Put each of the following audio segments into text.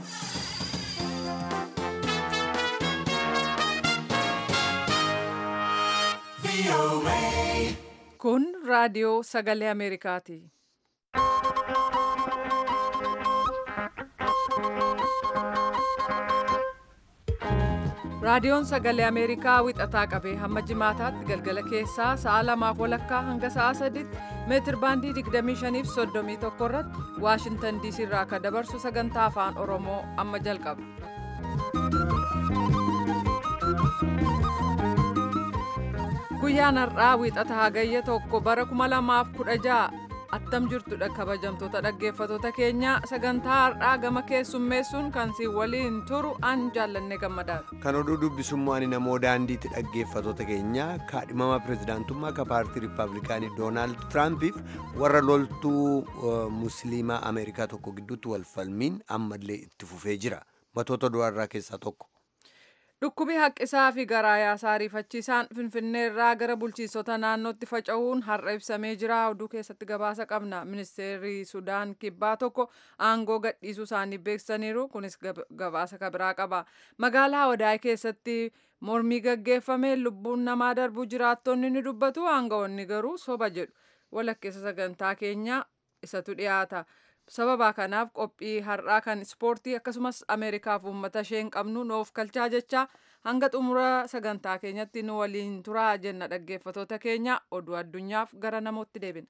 Kun raadiyoo sagalee Ameerikaati. Raadiyoon sagalee Ameerikaa wixataa qabee hamma jimaataatti galgala keessaa sa'a lamaaf walakkaa hanga sa'a sadiitti meetir baandii 25 fi 31 irratti Waashintan diisii irraa akka dabarsu sagantaa afaan Oromoo amma jalqaba. Guyyaan har'aa wixata hagayya tokko bara 2016 attam jirtudha kabajamtoota dhaggeeffatoota keenya sagantaa har'aa gama keessummeessuun kan si waliin turu an jaallanne gammadaadha. Kan oduu dubbisummaa ani namoo daandiitti dhaggeeffatoota keenya kaadhimama pirezidaantummaa akka paartii riippaabilikaanii doonaald tiraampiif warra loltuu musliimaa ameerikaa tokko gidduutti walfalmiin ammallee itti fufee jira matoota du'arraa keessaa tokko. Dhukkubi haqqisaa fi garaa yaasaa ariifachiisaan Finfinneerraa gara bulchiinsota naannootti faca'uun har'a ibsamee jira. Oduu keessatti gabaasa qabna. Ministeerri Sudaan kibbaa tokko aangoo gadhiisuu isaanii beeksisaniiru. Kunis gabaasa kabiraa qaba. Magaalaa Wadaay keessatti mormii gaggeeffame lubbuun namaa darbuu jiraattonni ni dubbatu. Aangawoonni garuu soba jedhu. Walakkeessa sagantaa keenya isatu dhiyaata. sababa kanaaf qophii har'aa kan ispoortii akkasumas ameerikaaf uummata ishee hin qabnu nuuf kalchaa jecha hanga xumura sagantaa keenyatti nu waliin turaa jenna dhaggeeffatoota keenya oduu addunyaaf gara namootti deebina.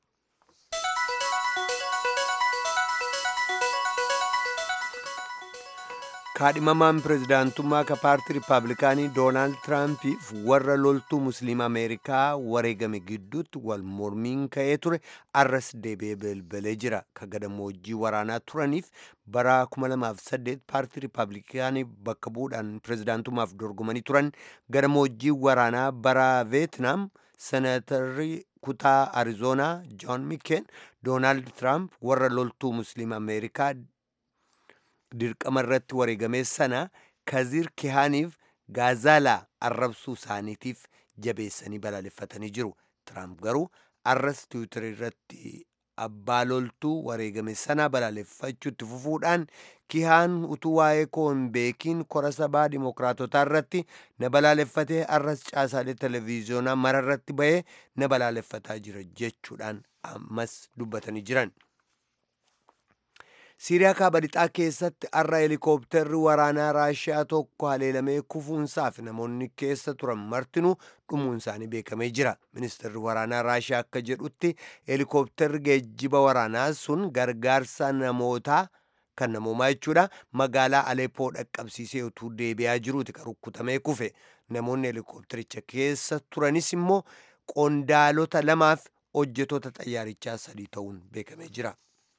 kaadhimamaan pirezidaantummaa akka paartii riippaabilikaanii doonaald tiraampiif warra loltuu musliima ameerikaa wareegame gidduutti wal mormiin ka'ee ture arras deebi'ee balbalee jira ka gadammoojjii waraanaa turaniif bara 2008 paartii riippaabilikaanii bakka bu'uudhaan pirezidaantummaaf dorgomanii turan gadammoojjii waraanaa bara veetnaam senatarri kutaa arizoonaa joon mikeen doonaald tiraamp warra loltuu musliima ameerikaa dirqama irratti wareegame sana kaziir kihaaniif gaazaalaa arrabsuu isaaniitiif jabeessanii balaaleffatanii jiru tiraamp garuu arras tiwiitari irratti abbaa loltuu wareegame sana balaaleffachuutti fufuudhaan kihaan utuu waa'ee koo hin beekiin kora sabaa dimookiraatotaa irratti na balaaleffatee arras caasaalee televiziyoonaa mara irratti ba'ee na balaaleffataa jira jechuudhaan ammas dubbatanii jiran. siiriyaa kaaba lixaa keessatti har'a heelikooptarri waraanaa raashiyaa tokko haleelamee kufuunsaaf namoonni keessa turan martinuu dhumuun isaanii beekamee jira ministeerri waraanaa raashiyaa akka jedhutti heelikooptarri geejjiba waraanaa sun gargaarsa namootaa kan namoomaa jechuudha magaalaa aleepoo dhaqqabsiisee utuu deebi'aa jiruuti kan rukkutamee kufe namoonni heelikooptaricha keessa turanis immoo qondaalota lamaaf hojjetoota xayyaarichaa sadii ta'uun beekamee jira.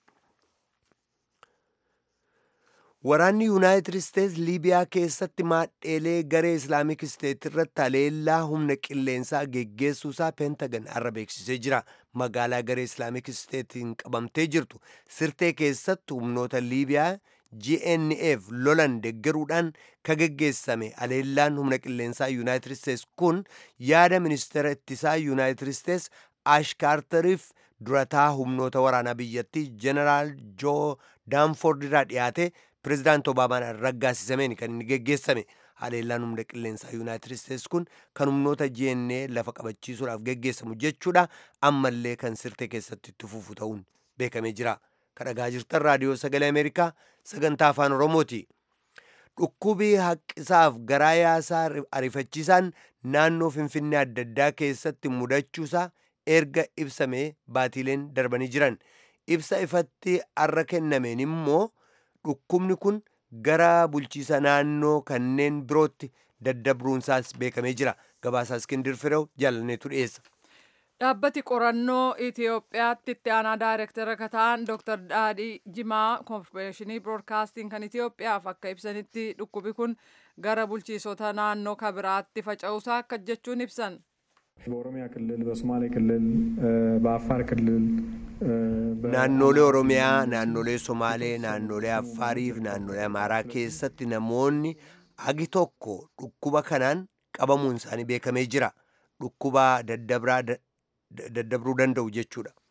Waraanni Yuunaayitid Isteets Liibiyaa keessatti maadheelee garee Islaamik Isteet irratti haleellaa humna qilleensaa geggeessuusaa peentagan har'a beeksisee jira. Magaalaa garee Islaamik Isteetiin qabamtee jirtu sirtee keessatti humnoota Liibiyaa GNF lolan deggeruudhaan ka geggeessame haleellaan humna qilleensaa Yuunaayitid Isteets kun yaada ministeera ittisaa Yuunaayitid Isteets Ash Kaartariif durataa humnoota waraanaa biyyattii Jeneraal Joo Daanford irraa dhiyaate pirezidaanti obaamaan raggaasisameen kan inni geggeessame haleellaan humna qilleensaa yuunaayitid isteets kun kan humnoota GNA lafa qabachiisuudhaaf geggeessamu jechuudha ammallee kan sirtee keessatti itti fufu ta'uun beekamee jira kadhagaa jirtan raadiyoo sagalee ameerikaa sagantaa afaan oromooti dhukkubii haqqisaaf garaa yaasaa ariifachiisaan naannoo finfinnee adda addaa keessatti mudachuusaa erga ibsamee baatiileen darbanii jiran ibsa ifatti arra kennameen immoo dhukkubni kun gara bulchiisa naannoo kanneen birootti daddabruunsaas beekamee jira gabaasaa iskindir firew jaalanneetu dhiyeessa. Dhaabbati qorannoo Itoophiyaatti itti aanaa daayirektara akka ta'an Dr. Daadhii Jimaa Koorporeeshinii Biroodkaastiin kan Itoophiyaaf akka ibsanitti dhukkubi kun gara bulchiisota naannoo kabiraatti faca'uusaa akka jechuun ibsan. በኦሮሚያ ክልል፣ በሶማሌ ክልል፣ በአፋር ክልል naannolee oromiyaa naannolee somaalee naannolee affaarii fi naannolee amaaraa keessatti namoonni agi tokko dhukkuba kanaan qabamuun isaanii beekamee jira dhukkuba daddabruu danda'u jechuudha.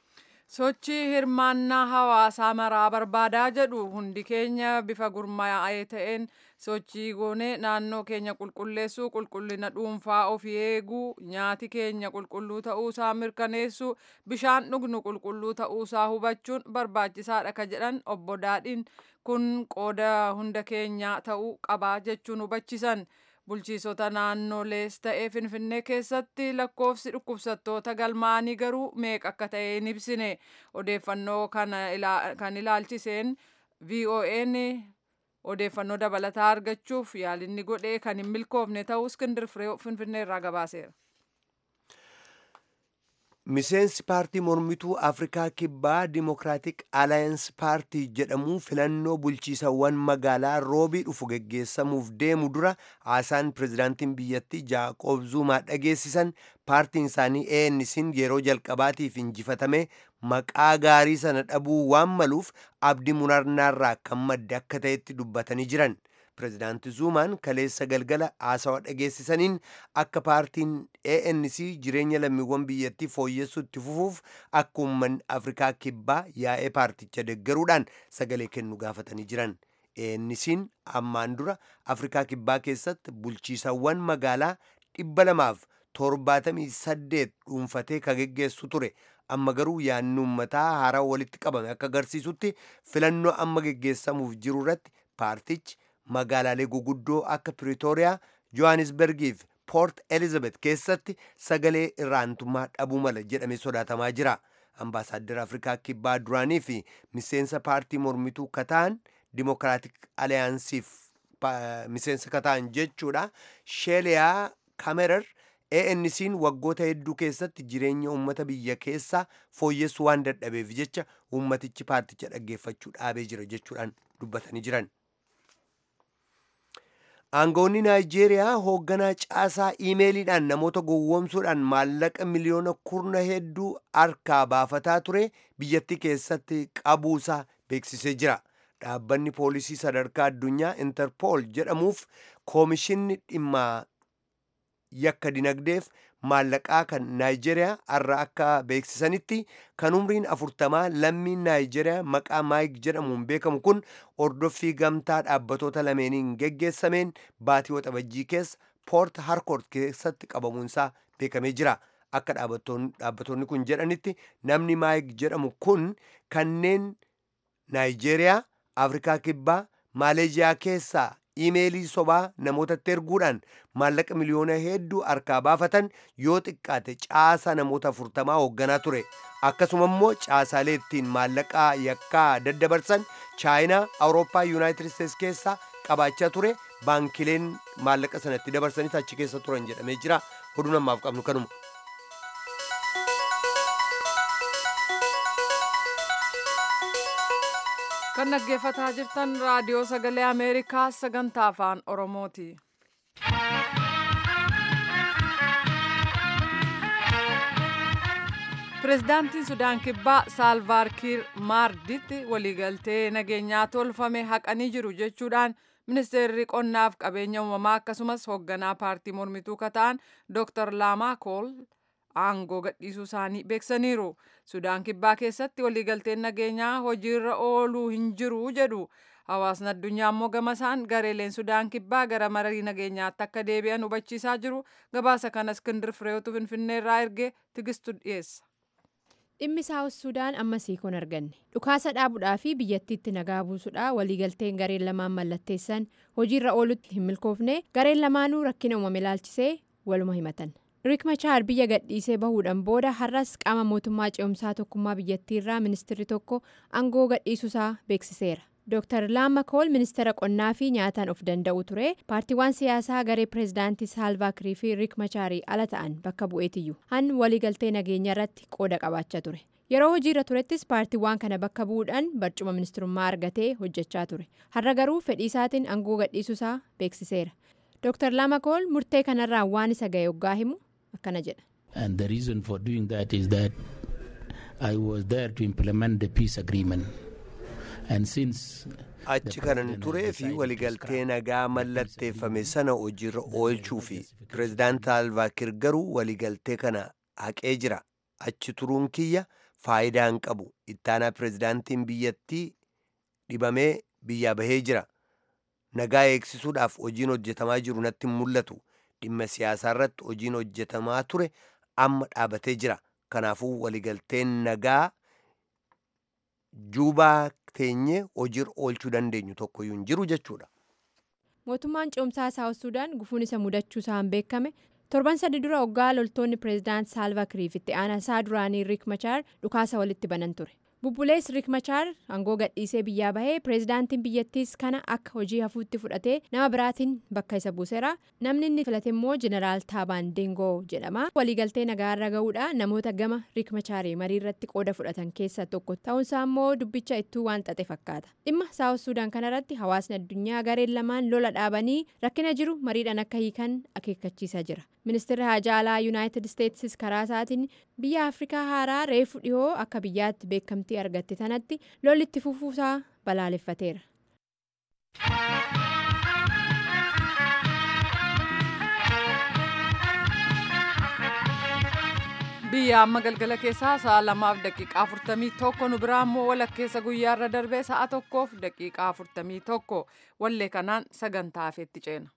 sochii hirmaannaa hawaasaa maraa barbaadaa jedhu hundi keenya bifa gurmaa'ee ta'een sochii goonee naannoo keenya qulqulleessuu qulqullina dhuunfaa ofii eeguu nyaati keenya qulqulluu ta'uusaa mirkaneessuu bishaan dhugnu qulqulluu ta'uusaa hubachuun barbaachisaadha ka jedhan obbo Daadhiin kun qooda hunda keenyaa ta'uu qabaa jechuun hubachiisan. bulchiisota naannolees ta'ee finfinnee keessatti lakkoofsi dhukkubsattoota galmaanii garuu meeqa akka ta'e hin ibsine odeeffannoo kan ilaalchiseen vo'n odeeffannoo dabalataa argachuuf yaalinni godhee kan hin milkoofne ta'uu iskindir firee finfinnee irraa gabaaseera. miseensi paartii mormituu afrikaa kibbaa dimokiraatik alaayansi paartii jedhamu filannoo bulchiisawwan magaalaa roobii dhufu geggeessamuuf deemu dura haasaan pirezidaantiin biyyattii jaaqoob zuumaa dhageessisan paartiin isaanii ANC'n yeroo jalqabaatiif injifatame maqaa gaarii sana dhabuu waan maluuf abdii murarnaarraa kan madde akka ta'etti dubbatanii jiran. pirezidaanti zuumaan kaleessa galgala haasawaa dhageessisaniin akka paartiin ANC jireenya lammiiwwan biyyattii fooyyessuu itti fufuuf akka uummanni afrikaa kibbaa yaa'ee paarticha deggaruudhaan sagalee kennu gaafatanii jiran. ANC'n ammaan dura afrikaa kibbaa keessatti bulchiisawwan magaalaa dhibba lamaaf torbaatamii saddeet dhuunfatee ka geggeessu ture. amma garuu yaadni uummataa haaraa walitti qabame akka agarsiisutti filannoo amma geggeessamuuf jiru irratti paartichi magaalaalee guguddoo akka piriitooriyaa johannisbergiif poort elizabeth keessatti sagalee irraantummaa dhabuu mala jedhamee sodaatamaa jira ambaasaaddar afrikaa kibbaa duraanii fi miseensa paartii mormituu kataan dimokiraatik aliyaansiif miseensa kataan jechuudha sheeliyaa kamerar ANC'n waggoota hedduu keessatti jireenya uummata biyya keessaa fooyyessuu waan dadhabeef jecha uummatichi paarticha dhaggeeffachuu dhaabee jira jechuudhaan dubbatanii jiran. aangoonni naayijeeriyaa hoogganaa caasaa iimeeliidhaan namoota gowwoomsuudhaan maallaqa miliyoona kurna hedduu harkaa baafataa ture biyyattii keessatti qabuusaa beeksisee jira dhaabbanni poolisii sadarkaa addunyaa interpool jedhamuuf koomishinni dhimma yakka dinagdeef maallaqaa kan naayijeeriyaa har'a akka beeksisanitti kan umriin afurtamaa lammiin naayijeeriyaa maqaa maayik jedhamuun beekamu kun ordoffii gamtaa dhaabbatoota lameeniin geggeessameen baatii waxabajjii keessa poort harkoort keessatti qabamuunsaa beekamee jira akka dhaabbattoonni kun jedhanitti namni maayik jedhamu kun kanneen naayijeeriyaa afrikaa kibbaa maaleeziyaa keessaa iimeelii sobaa namootatti erguudhaan maallaqa miliyoona hedduu harkaa baafatan yoo xiqqaate caasaa namoota afurtamaa hoogganaa ture akkasuma immoo caasaalee ittiin maallaqaa yakkaa daddabarsan chaayinaa awurooppaa yuunaayitid isteets keessaa qabaachaa ture baankileen maallaqa sanatti dabarsanis achi keessa turan jedhamee jira oduu namaaf qabnu kanuma. kan dhaggeeffataa jirtan raadiyoo sagalee ameerikaa sagantaa afaan oromooti. pirezidaantiin sudaan kibbaa saalvaar kiir maarditti waliigaltee nageenyaa tolfame haqanii jiru jechuudhaan ministeerri qonnaaf qabeenya uumamaa akkasumas hoogganaa paartii mormituu kataan dooktar laamaa kool aangoo gadhiisuu isaanii beeksaniiru sudaan kibbaa keessatti waliigalteen nageenyaa hojiirra ooluu hin jiru jedhu hawaasni addunyaa immoo gama isaan gareeleen sudaan kibbaa gara marii nageenyaatti akka deebi'an hubachiisaa jiru gabaasa kana iskindir fireetu finfinneerraa erge tigistu dhiyeessa. dhimmi saawus suudaan ammasii kun arganne dhukaasa dhaabuudhaa fi biyyattiitti nagaa buusuudhaa waliigalteen gareen lamaan mallatteessan hojiirra oolutti hin milkoofne gareen lamaanuu rakkina uumame ilaalchisee waluma himatan. riik machaar biyya gadhiisee bahuudhaan booda har'as qaama mootummaa ce'umsaa tokkummaa biyyattiirraa ministirri tokko aangoo gadhiisuusaa beeksiseera dooktar laama kool ministeera qonnaa fi nyaataan of danda'u ture paartiiwwan siyaasaa garee pireezidaantii saalvaa kiir fi riik machaarii ala ta'an bakka bu'eetiyyuu han waliigaltee nageenya irratti qooda qabaachaa ture yeroo hojiirra turettis paartiiwwan kana bakka bu'uudhaan barcuma ministirummaa argatee hojjechaa ture har'a garuu fedhii isaatiin aangoo gadhiisuusaa beeksiseera dooktar laama kool murtee kanarraa waan isa ga'e hoggaa himu akkana jedha. And the reason for doing that is that I was there to implement the peace agreement. And since achi kanan turee fi waliigaltee nagaa mallatteeffame sana hojiirra oolchuu fi pireezidaant saalvaa kiir garuu waliigaltee kana haqee jira achi turuun kiyya faayidaa hin qabu ittaanaa pirezidaantiin biyyattii dhibamee biyyaa bahee jira nagaa eegsisuudhaaf hojiin hojjetamaa jiru natti hin mul'atu dhimma siyaasaa irratti hojiin hojjetamaa ture amma dhaabatee jira kanaafuu waligalteen nagaa juubaa teenyee hojiirra oolchuu dandeenyu tokkoyyuu hin jiru jechuudha. mootummaan ce'umsaa saawus suudaan gufuun isa mudachuu isaan beekame torban sadi dura hoggaa loltoonni pireezidaant saalva kiriif itti aanaa isaa duraanii riik machaar dhukaasa walitti banan ture bubbulees riik machaar aangoo gadhiisee biyyaa bahee pireezidaantiin biyyattiis kana akka hojii hafuutti fudhatee nama biraatiin bakka isa buuseera namni inni filate immoo jeneraal taabaan deengoo jedhama waliigaltee nagaarra ga'uudha namoota gama riik machaarii marii irratti qooda fudhatan keessaa tokko ta'uunsaa immoo dubbicha ittuu waan xaxe fakkaata dhimma saawus suudaan kanarratti hawaasni addunyaa gareen lamaan lola dhaabanii rakkina jiru mariidhaan akka hiikan akeekkachiisaa jira ministeerri haajaa alaa yuunaayitid isteetsis karaa isaatiin biyya afrikaa haaraa reefu dhihoo akka biyyaatti beekamtii argatte tanatti lolli itti fufuusaa balaaleffateera. biyya amma galgala keessaa sa'a lamaaf daqiiqaa afurtamii tokko nu biraa immoo walakkeessa guyyaarra darbee sa'a tokkoof daqiiqaa afurtamii tokko wallee kanaan sagantaa hafeetti ceena.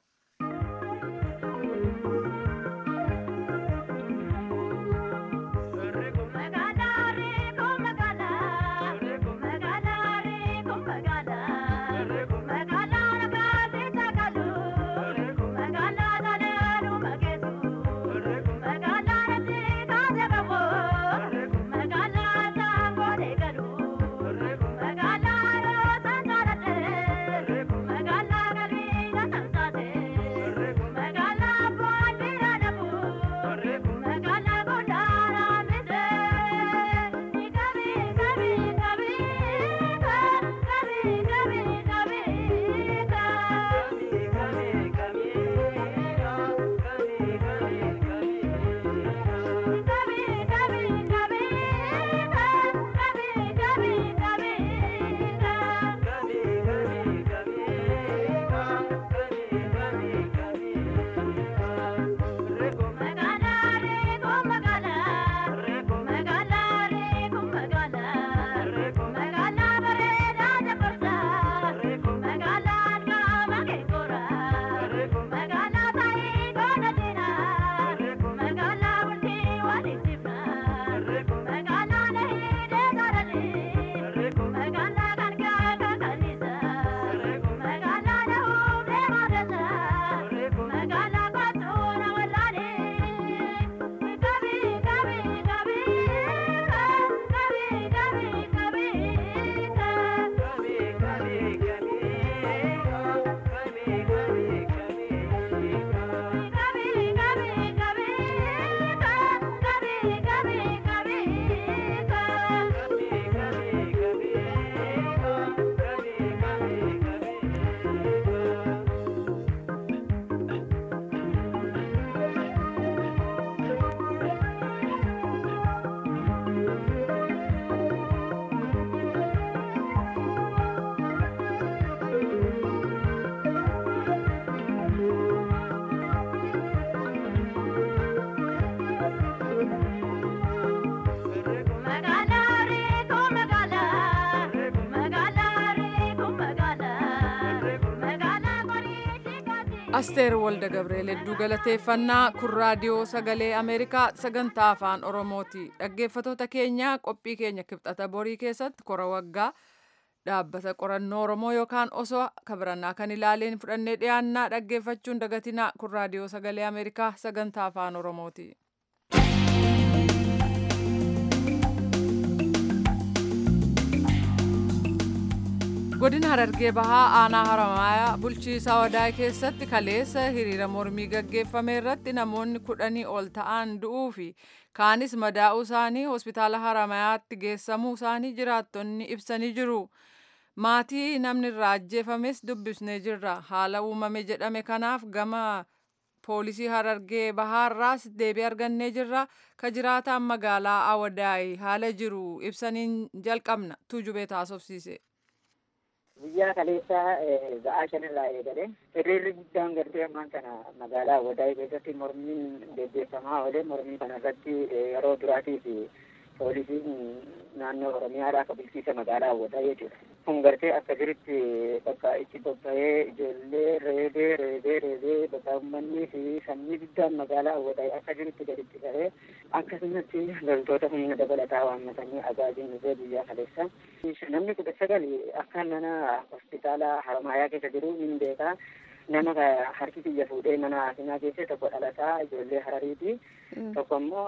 asteer walda gabreel hedduu galateeffannaa kun raadiyoo sagalee ameerikaa sagantaa afaan oromooti dhaggeeffatoota keenya qophii keenya kibxata borii keessatti kora waggaa dhaabbata qorannoo oromoo yookaan osoo kabirannaa kan ilaaleen fudhannee dhiyaannaa dhaggeeffachuun dagatinaa kun raadiyoo sagalee ameerikaa sagantaa afaan oromooti. godina harargee bahaa aanaa haramaaya bulchiisaa wadaay keessatti kaleessa hiriira mormii gaggeeffame irratti namoonni kudhanii ol ta'an du'uu fi kaanis madaa'uu isaanii hospitaala haramayaatti geessamuu isaanii jiraattonni ibsanii jiru. maatii namni irraa ajjeefames dubbisnee jirra haala uumame jedhame kanaaf gama poolisii harargee bahaarraas deebii argannee jirra ka jiraataan magaalaa awadaay haala jiru ibsaniin jalqabna tuujubee taasofsiise. Guyyaa kaleessaa ba'aa shanirraa eegale hiriirri guddaan gartee ammaan kana magaalaa Awadaay keessatti mormiin gaggeeffamaa oole mormii kana irratti yeroo duraatiif poolisiin naannoo oromiyaadhaa akka bulchiisa magaalaa hawwataa jechuudha. Kun gartee akka jirutti bakka itti bobba'ee ijoollee reebee reebee reebee bakka uummanni fi sanyii guddaan magaalaa hawwataa akka jirutti gaditti qabee akkasumatti loltoota humna dabalataa waammatanii agaajiin dhufee guyyaa kaleessa. Namni kudha sagal akka mana hospitaala Haramaayaa keessa jiru hin beekaa. nama harki kiyya fuudhee mana haasinaa keessa tokko dhalataa ijoollee harariiti tokko immoo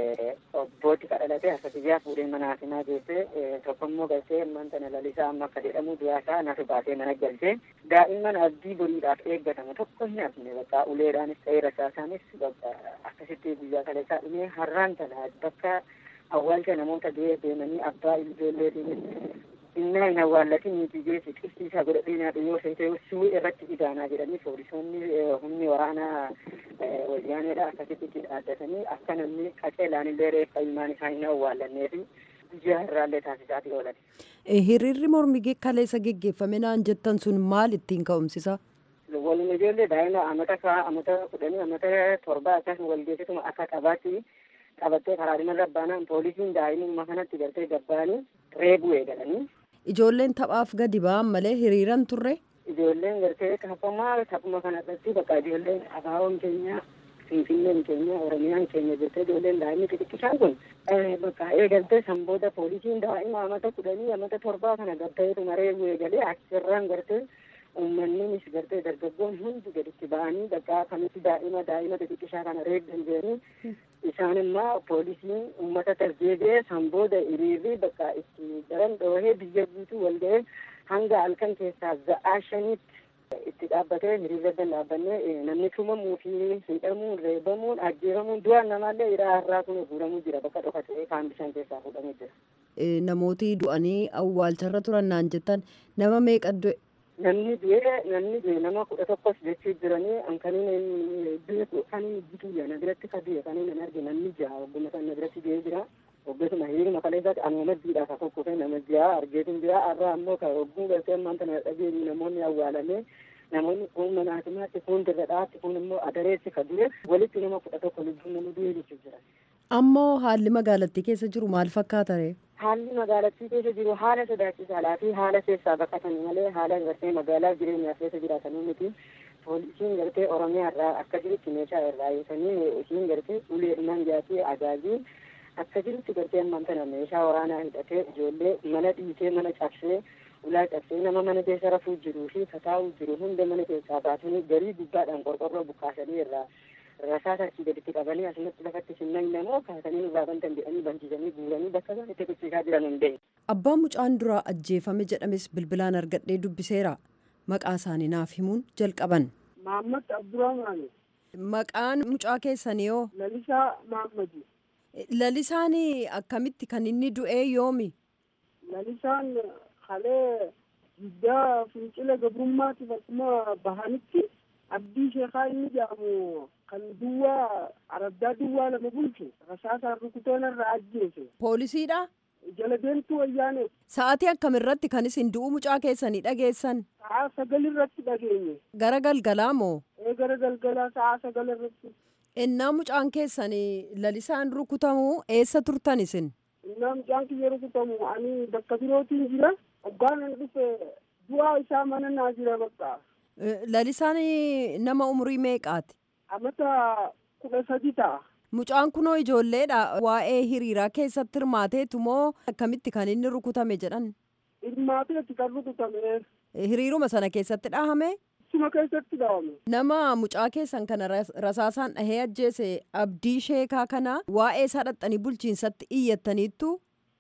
obbooti ka dhalate harka kiyyaa fuudhee mana haasinaa keesse tokko immoo galtee ammaan tana lalisaa amma akka jedhamu du'aasaa nasu baatee mana galchee daa'imman abdii boriidhaaf eeggatamu tokko hin hafne bakka uleedhaanis ta'ee rasaasaanis bakka akkasitti guyyaa kaleessaa dhumee har'aan tana bakka awwaalcha namoota du'ee deemanii abbaa ijoolleetiinis innaa hin awwaallatin miti geessi qifti isaa godhadhee nyaadhu yoo seete suu irratti idaanaa jedhanii poolisoonni humni waraanaa wayyaaneedha akkasitti itti dhaaddatanii akka namni qaceelaan illee reeffa ilmaan isaa hin awwaallannee fi guyyaa irraallee taasisaatii oolan. Hiriirri mormii kaleessa geggeeffame naan jettan sun maal ittiin ka'umsisa? Walumaa ijoollee daa'ima amata kaa amata kudhanii amata torbaa akkasuma walgeessituma akka qabaatti qabattee karaa dhimarra baanaan poolisiin daa'imummaa kanatti gartee gabbaanii reebuu eegalanii. Ijoolleen taphaaf gadi ba'an malee hiriiran turre. Ijoolleen gartee taphamaa taphuma kanarratti bakka ijoolleen abaaboon keenya finfinneen keenya oromiyaan keenya jettee ijoolleen daa'imni xixiqqisaan kun bakka eegaltee san booda poolisiin daa'ima amata kudhanii amata torbaa kana gabbaa'eetuma reebuu eegalee achirraan gartee uummanninis gartee dargaggoon hundi gaditti ba'anii bakka kamitti daa'ima daa'ima xixiqqishaa kana reebdan jedhanii isaan immoo poolisiin uummata tasdeebee san booda hiriirri bakka itti daran dhoohee biyya guutuu wal ga'ee hanga halkan keessaa za'aa shaniitti itti dhaabbatee hiriirra dan dhaabbannee namni tumamuu fi hidhamuun reebamuun ajjeefamuun du'aan namaallee hidhaa har'aa kun fuudhamuu jira bakka dhokatee kaan bishaan keessaa fuudhamuu jira. Namooti du'anii awwaalcharra turan naan jettan nama meeqa du'e? namni du'ee namni du'e nama kudha tokkos jechuu jiranii ankaniin beeku kaniin bituyya na biratti ka du'e kaniin hin arge namni jaha ogguma san na biratti du'ee jira oggeesuma hiriiruma kaleessaati anuma maddiidha ka tokkofe nama jaha argeetin jira arra ammoo ka ogguu galtee ammaan tana dhageenyu namoonni awwaalame namoonni kun mana hakimaatti kun dirradhaatti kun immoo adareessi ka du'e walitti nama kudha tokko lubbuun nama du'e jechuu jira. Ammoo haalli magaalattii keessa jiru maal fakkaata ree? haalli magaalattii keessa jiru haala sodaachisaadhaa fi haala keessaa baqatanii malee haala gartee magaalaa jireenyaa keessa jiraatanii miti poolisiin gartee oromiyaa irraa akka jirutti meeshaa irraa eegisanii isiin gartee uleedhumaan jaatii agaazii akka jirutti gartee ammaan tana meeshaa waraanaa hidhatee ijoollee mana dhiitee mana cabsee ulaa cabsee nama mana keessa rafuu jiruu fi kataa'uu jiru hunda mana keessaa baatanii garii gubbaadhaan qorqorroo bukaasanii irraa rasaasa achii gaditti qabanii asumatti lafatti simnan namoo kaasanii nurraa bantan jedhanii bansiisanii guuranii bakka isaan itti kuchisiisaa jiran hin beeku. Abbaan mucaan duraa ajjeefame jedhames bilbilaan argadhee dubbiseera. Maqaa isaanii naaf himuun jalqaban. Mahammad Abdurrahmaan. Maqaan mucaa keessanii hoo? Lalisaa Mahammadi. Lalisaan akkamitti kan inni du'ee yoomi? Lalisaan halee guddaa fincila gabrummaatiif akkuma bahanitti abdii sheekaa inni jedhamu kan duwwaa araddaa duwwaa lama bulchu rasaasaan rukuteen irraa ajjeese. Poolisiidha? Jala deemtuu wayyaane. Sa'aatii akkamiirratti kan isin du'uu mucaa keessanii dhageessan? Sa'aa sagal irratti dhageenye. Gara galgalaa moo? Ee gara galgalaa sa'aa sagal irratti. Innaa mucaan keessanii lalisaan rukutamuu eessa turtan isin? Innaa mucaan kiyya rukutamu ani bakka birootiin jira. Obgaan dhufe du'aa isaa mana naa jira bakka. Lalisaan nama umurii meeqaati? Amata kudha sadi ta'a. Mucaan kunoo ijoolleedha. Waa'ee hiriiraa keessatti hirmaateetu moo akkamitti kan inni rukutame jedhan? Hirmaateetti kan rukutame. Hiriiruma sana keessatti dhahame? Suma keessatti dhahame. Nama mucaa keessan kana rasaasaan dhahee ajjeese abdii sheekaa kana waa'ee isaa dhaxxanii bulchiinsatti iyyattaniittu?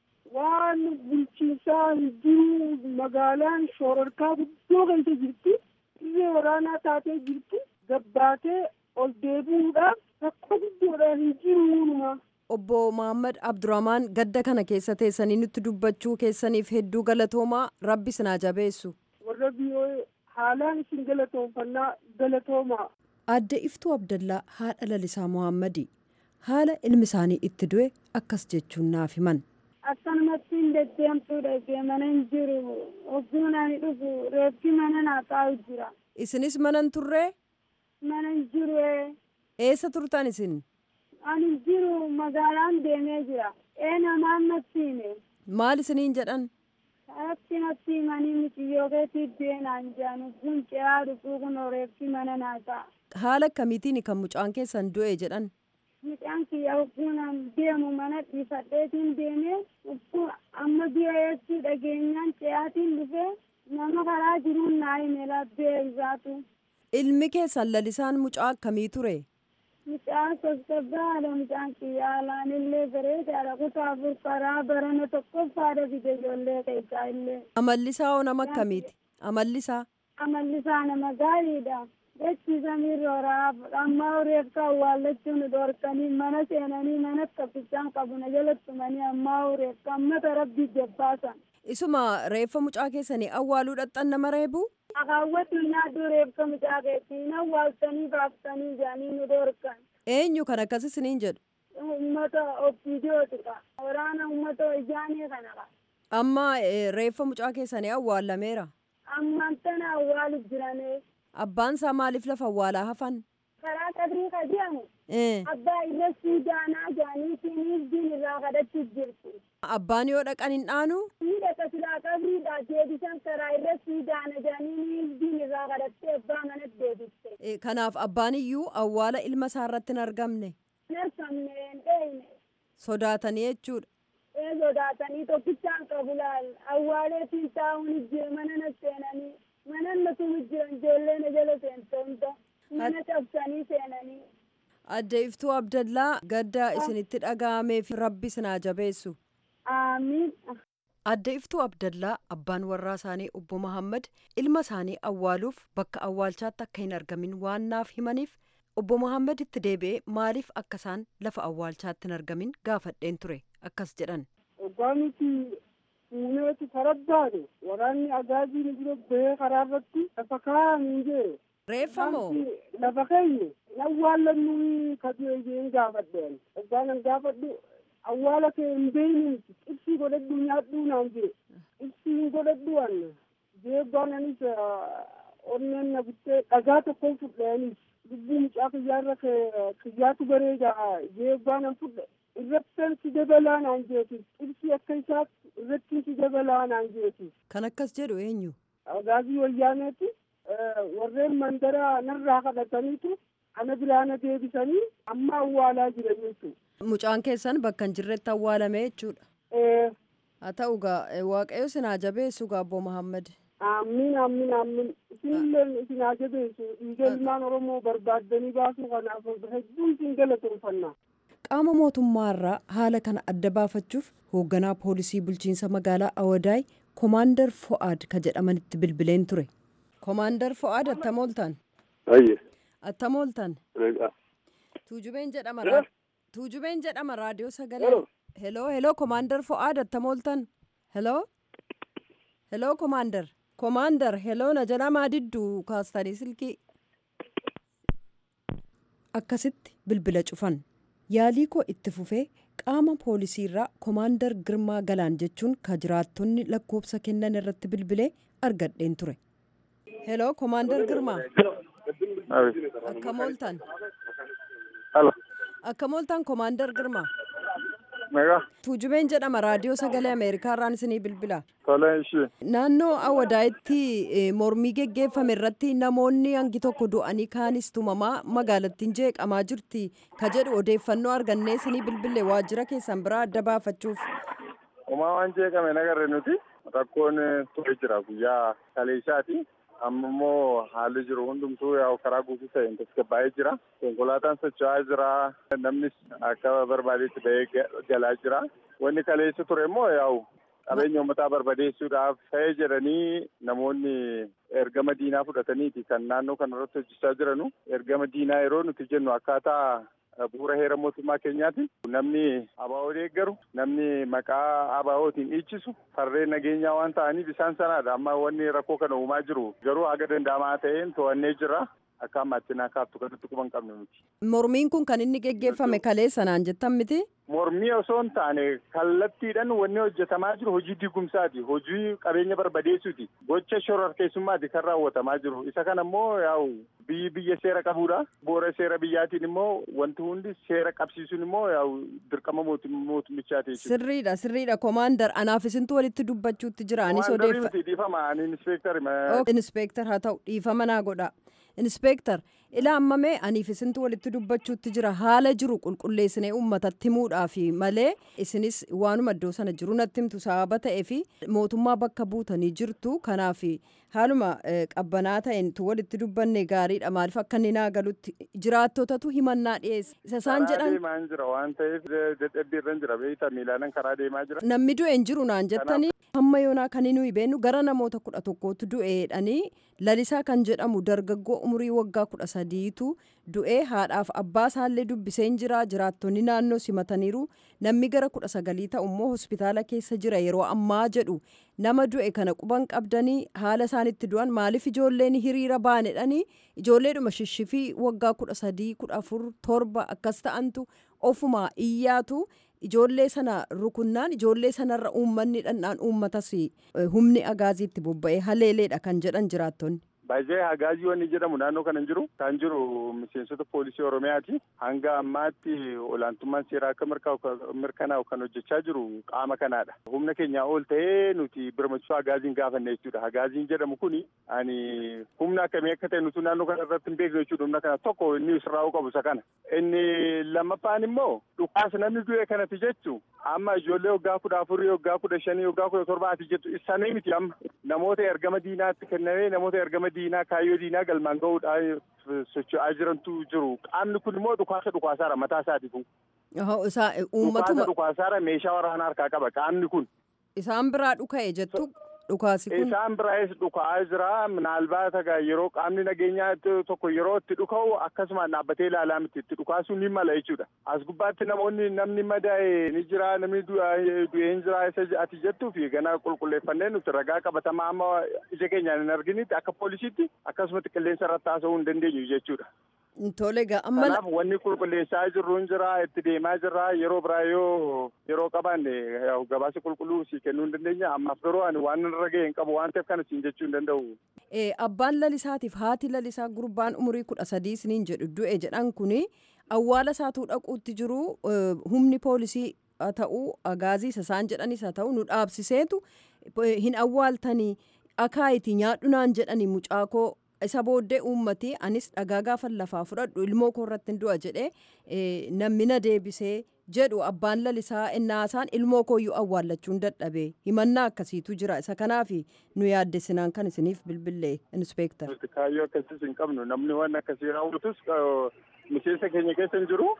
Waan bulchiinsaa hin jiru magaalaan shoororkaa guddoo keessa jirti. Dirree waraanaa taatee jirti. Gabbaatee ol deebi'uudhaaf rakkoo guddoodhaan hin jiru. Obbo Mahaammad Abdurrahmaan gadda kana keessa teessanii nutti dubbachuu keessaniif hedduu galatoomaa rabbi sinaa jabeessu. Warra biyyoo haalaan isin galatoonfannaa galatoomaa. Aadde Iftuu Abdallaa haadha lalisaa Muhammadi haala ilmi isaanii itti du'e akkas jechuun naaf himan. Akkanumatti hin deddeemtuudha mana hin jiru ogguma ani dhufu reeffi mana naa taa'u jira. Isinis mana hin turree? Mana hin jiru Eessa turtan isin? ani hin jiru magaalaan deemee jira. ee namaan natti hime maal isiniin jedhan akki natti himanii muciyyoo keetii deenaan jaanu kun ce'aa dhufuu kun reeffi mana naa ta'a haala akkamiitiin kan mucaan keessan du'e jedhan mucaan kiyya hukkuunaan deemu mana dhiifadheetiin deemee hukkuu amma biyyeessuu dhageenyaan ce'aatiin dhufee nama karaa jiruun naa hime labbee isaatu ilmi keessan lalisaan mucaa akkamii ture mucaan sossobbaadha mucaan kiyya alaan illee bareedaadha kutaa afur karaa barana tokkoffaadha fide ijoollee keessaa illee amallisaa hoo nama akkamiiti amallisaa amallisaa nama gaariidha jechi samiirroora amma reefka awwaallachuun dhorkanii mana seenanii mana kaffisaan qabuna jalattumanii amma reefka ammata rabbii jabbaasan isuma reeffa mucaa keessanii awwaaluu dhaqxan nama reebu akaawwatu nyaaddu reefka mucaa keessii awwaaltanii baaftanii jaanii nu dhorkan eenyu kan akkas isiniin jedhu ummata ofiidiyootika waraana ummata ijaanii kanaka amma reeffa mucaa keessanii awwaalameera ammaan tana awwaalu jirane abbaan isaa maaliif lafa awwaalaa hafan karaa qabrii ka jedhamu abbaa irra siidaanaa jaaniitiiniif diin irraa kadhachuuf jirtu abbaan yoo dhaqan hin dhaanu ni dhaqa silaa qabriidha deebisan karaa irra siidaana jaaniiniif diin irraa kadhattee abbaa manatti deebiste kanaaf abbaan iyyuu awwaala ilma isaa irratti hin argamne hin argamne hin dheeyne sodaatanii jechuudha ee sodaatanii tokkichaan qabu laal awwaaleetiin taa'uun jira mana na seenanii mana natuma jiran ijoollee na jala seente hunda mana cabsanii seenanii adde iftuu abdallaa gadda isinitti dhaga'ameef rabbi sinaa jabeessu aamiin adde iftuu abdallaa abbaan warraa isaanii obbo Mahammad ilma isaanii awwaaluuf bakka awwaalchaatti akka hin argamin waan naaf himaniif obbo Mahammad itti deebi'ee maaliif akka isaan lafa awwaalchaatti hin argamin gaafadheen ture akkas jedhan. Waggaa nuti fuuneeti karabbaane waraanni agaazii nu bira bahee karaa irratti lafa kaa'anii jee. Reeffa moo? Lafa keenya awwaallannu kajeeyeen gaafadheen. Waggaa nan gaafadhu awwaala kee hin beeyne miti ibsii godhadhu nyaadhuu naan jee. Ibsii hin godhadhu anna. Jeebbaan anis onneen na buttee dhagaa tokkoon fudheenis. lubbuu mucaa kiyyaarra kiyyaatu bareeda jeebbaan an fudhe irrattan si dabalaa naan jeetis ibsi akka isaatti irrattiin si dabalaa naan jeetis. Kan akkas jedhu eenyu? Agaazii wayyaaneeti warreen mandara narraa kadhataniitu ana biraana deebisanii amma awwaalaa jiraniitu. Mucaan keessan bakka hin jirretti awwaalame jechuudha. Haa ta'u gaa waaqayyo sinaa jabeessu gaa Obbo Mahammad. Amiin amiin amiin isinillee isin haa jabeessu dhiiga ilmaan Oromoo barbaaddanii baasuu kanaaf hedduun isin galateeffannaa. Qaama mootummaarraa haala kana adda baafachuuf hoogganaa poolisii bulchiinsa magaalaa Awadaay Komaandar Fo'aad ka jedhamanitti bilbileen ture. Komaandar Fo'aad attam ooltan? Ayye. Attam ooltan? Tuujubeen jedhama Tuujubeen jedhama raadiyoo sagalee. Heloo heloo Komaandar Fo'aad attam ooltan? Heloo? Heloo Komaandar. Komaandar heloo na jedhamaa didduu kaastanii silkii. Akkasitti bilbila cufan. Yaalii koo itti fufee qaama poolisiirraa Komaandar Girmaa Galaan jechuun ka jiraattonni lakkoofsa kennan irratti bilbilee argadheen ture. Heloo Komaandar Girmaa. Akkam ooltan? Akkam ooltan Komaandar Girmaa. Meeqa? Tuujubeen jedhama raadiyoo sagalee Ameerikaa irraan isinii bilbila. Tolee ishee. Naannoo Awadaayitti mormii geggeeffame irratti namoonni hangi tokko du'anii kaanis tumamaa magaalattiin jeeqamaa jirti ka jedhu odeeffannoo argannee isinii bilbille waajjira keessan biraa adda baafachuuf. Homaa waan jeeqame nagarre nuti rakkoon ture jira guyyaa kaleessaati. amma immoo haalli jiru hundumtuu yaa'u karaa guutuu ta'een tasgabbaa'ee jira. Konkolaataan socho'aa jira. Namnis akka barbaadetti ba'ee galaa jira. Wanni kaleessa ture immoo yaa'u qabeenya uummataa barbadeessuudhaaf ta'ee jedhanii namoonni ergama diinaa fudhataniiti kan naannoo kanarratti hojjechaa jiranu. Ergama diinaa yeroo nuti jennu akkaataa bu'uura heera mootummaa keenyaati. Namni abaa'oo deeggaru, namni maqaa abaa'ootiin dhiichisu, farreen nageenyaa waan ta'aniif isaan sanaadha. Amma wanni rakkoo kana uumaa jiru garuu haga danda'amaa ta'een to'annee jira. akka ammaatti naa kaaftu kanatti quba hin qabne miti. Mormiin kun kan inni geggeeffame kaleessa naan jettan miti? Mormii osoo hin taane kallattiidhaan wanni hojjetamaa jiru hojii digumsaati. Hojii qabeenya barbadeessuuti. Gocha shororkeessummaati kan raawwatamaa jiru. Isa kana immoo yaa'u biyyi biyya seera qabuudha. Boora seera biyyaatiin immoo wanti hundi seera qabsiisuun immoo yaa'u dirqama mootummichaati jechuudha. Sirriidha sirriidha komaandar anaaf isintu walitti dubbachuutti jira anis Komaandarii miti dhiifama ani inspeektari. Inspeektar haa ta'u dhiifama naa godha. Inspeektar ila ammamee aniif isintu walitti dubbachuutti jira haala jiru qulqulleessinee uummatatti himuudhaafi malee isinis waanuma iddoo sana jiru natti himtu sababa ta'ee fi mootummaa bakka buutanii jirtu kanaaf haaluma qabbanaa ta'een tu walitti dubbanne gaariidha maaliif akka inni naa galutti jiraattotatu himannaa dhiyeesse isa isaan Karaa jedhan deemaa hin jira waan ta'eef dadhabbii irra hin jira beektaa miilaanan karaa deemaa jira. namni du'e hin jiru naan jettanii hamma yoonaa kan nuyi beennu gara namoota kudha tokkootu du'eedhanii lalisaa kan jedhamu dargaggoo umurii waggaa kudha sadiitu du'ee haadhaaf abbaa isaallee dubbisee hin jira jiraattonni naannoo simataniiru namni gara kudha sagalii ta'u immoo hospitaala keessa jira yeroo ammaa jedhu nama du'e kana quban qabdanii haala isaanitti du'an maaliif ijoolleen hiriira baanedhanii ijoolleedhuma shishifii waggaa kudha sadii kudha afur torba akkas ta'antu ofuma iyyaatu ijoollee sana rukunnaan ijoollee sanarra uummanni dhandhaan uummatas humni agaaziitti bobba'ee haleeleedha kan jedhan jiraattonni. Baay'ee hagaazii wanni jedhamu naannoo kana hin jiru. Kan jiru miseensota poolisii Oromiyaati. Hanga ammaatti olaantummaan seeraa akka mirkanaa'u kan hojjechaa jiru qaama kanaadha. Humna keenyaa ol ta'ee nuti birmachuu hagaaziin gaafanne jechuudha. Hagaaziin jedhamu kuni ani humna akkamii akka ta'e nuti naannoo kana irratti hin beeknu jechuudha. Humna kana tokko inni sirraa'uu qabu isa kana. Inni lammaffaan immoo dhukaas namni du'e kanati jechu amma ijoollee waggaa kudha afurii waggaa kudha shanii waggaa kudha torbaati jettu isaanii miti amma namoota ergama diinaatti kennamee namoota ergama diinaa kaayyoo diinaa galmaan ga'uudhaan socho'aa jirantu jiru qaamni kun immoo dhukaasa dhukaasaara mataa isaatiifu. Dhukaasa Dhukaasa dhukaasaara meeshaa waraanaa harkaa qaba qaamni kun. Isaan biraa dhuka'e jettu dhukaasi kun. Isaan biraas dhuka'aa jira minaalbaata yeroo qaamni nageenyaa tokko yeroo itti dhuka'u akkasumaan dhaabbatee ilaalaa miti itti dhukaasuu ni mala jechuudha. As gubbaatti namoonni namni madaa'e ni jira namni du'e hin jira isa ati jettuu fi gana qulqulleeffannee nuti ragaa qabatamaa amma ija keenyaan hin arginitti akka poolisiitti akkasumatti qilleensa irratti haasa'uu hin dandeenyu jechuudha. Tole gaa amma Kanaaf wanni qulqulleessaa jirru hin jira itti deemaa jirra yeroo biraa yoo yeroo qabaanne gabaasa qulqulluu si kennuu hin dandeenya ammaaf garuu ani waan irra ga'e hin qabu waan ta'eef kana siin jechuu hin danda'u. abbaan lalisaatiif haati lalisaa gurbaan umurii kudha sadii isiniin jedhu du'e jedhan kuni awwaala isaatuu dhaquutti jiru humni poolisii haa ta'uu agaazii isaan jedhanis haa ta'u nu dhaabsiseetu hin awwaaltanii akaayitii nyaadhu naan jedhani mucaakoo isa booddee uummati anis dhagaa gaafan lafaa fudhadhu ilmoo koo irratti hin du'a jedhee namni na deebisee jedhu abbaan lalisaa innaasaan ilmoo kooyyuu awwaallachuun dadhabe himannaa akkasiitu jira isa kanaaf nu yaaddesinaan kan isiniif bilbillee inspeektar. Kaayyoo akkasiis hin qabnu namni waan akkasii raawwatus miseensa keenya keessa hin jiru.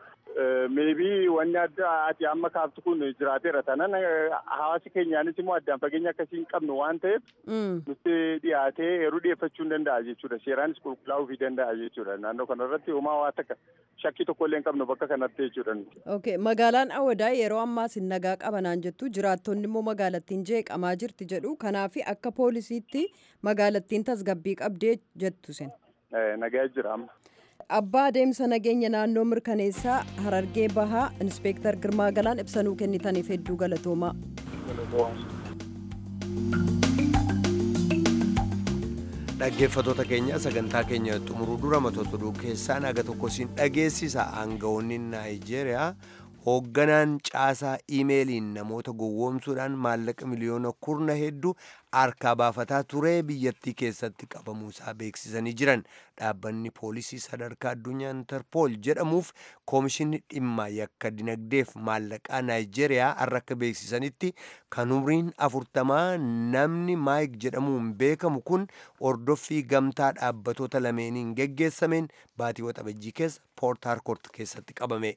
Meebii wanni adda ati amma kaaftu kun jiraateera tanan hawaasi keenyaanis immoo addaan fageenya akkasii hin qabnu waan ta'eef nutti dhiyaatee yeroo dhiyeeffachuu hin danda'a jechuudha. Seeraanis qulqullaa'uu fi danda'a jechuudha. Naannoo kanarratti homaa waa takka shakkii tokko illee hin qabnu bakka kanatti jechuudha. Okay. Magaalaan Awadaa yeroo ammaa sin nagaa qabanaan jettu jiraattonni immoo magaalattiin jeeqamaa jirti jedhu kanaaf akka poolisiitti magaalattiin tasgabbii qabdee jettu sin. Nagaa jira amma. Abbaa adeemsa nageenya naannoo mirkaneessaa Harargee Bahaa Inspeektar Girmaa Galaan ibsanuu kennitaniif hedduu galatoomaa. dhaggeeffatoota keenya sagantaa keenya xumuruu dura matoota oduu keessaa naga tokko siin dhageessisa aangawoonni naayijeeriyaa hoogganaan caasaa iimeeliin namoota gowwoomsuudhaan maallaqa miliyoona kurna hedduu harkaa baafataa ture biyyattii keessatti qabamuusaa beeksisanii jiran dhaabbanni poolisii sadarkaa addunyaa interpool jedhamuuf koomishinni dhimma yakka dinagdeef maallaqaa naayijeeriyaa har'a akka beeksisanitti kan umriin afurtamaa namni maayik jedhamuun beekamu kun ordoffii gamtaa dhaabbatoota lameeniin geggeessameen baatii waxabajjii keessa poort harkoort keessatti qabame.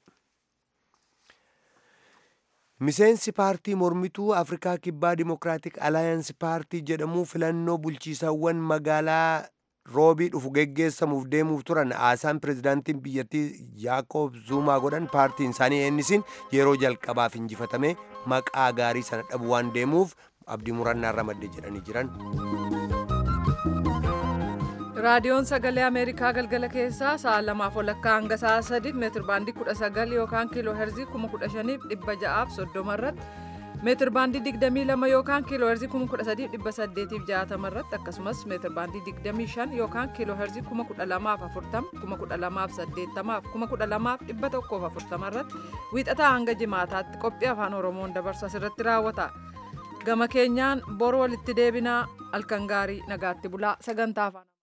miseensi paartii mormituu afrikaa kibbaa dimokiraatik alaayansi paartii jedhamu filannoo bulchiisawwan magaalaa roobii dhufu geggeessamuuf deemuuf turan haasaan pirezidaantiin biyyattii yaaqoob zuumaa godhan paartiin isaanii eennisin yeroo jalqabaaf injifatame maqaa gaarii sana dhabu waan deemuuf abdii murannaa irra madde jedhanii jiran. raadiyoon sagalee ameerikaa galgala keessaa sa'a lamaaf walakkaa hanga sa'a sadiif meetir baandii kudha sagal yookaan kiiloo herzii kuma kudha shaniif dhibba ja'aaf soddoma irratti meetir baandii digdamii lama yookaan kiiloo herzii kuma kudha sadiif dhibba saddeetiif jaatama irratti akkasumas meetir baandii digdamii shan yookaan kiiloo herzii kuma kudha lamaaf afurtama kuma kudha lamaaf saddeettamaaf kuma kudha lamaaf dhibba tokkoof afurtama irratti wiixataa hanga jimaataatti qophii afaan oromoon dabarsu asirratti raawwata. gama keenyaan bor walitti deebinaa halkan gaarii nagaatti bulaa sagantaa afaan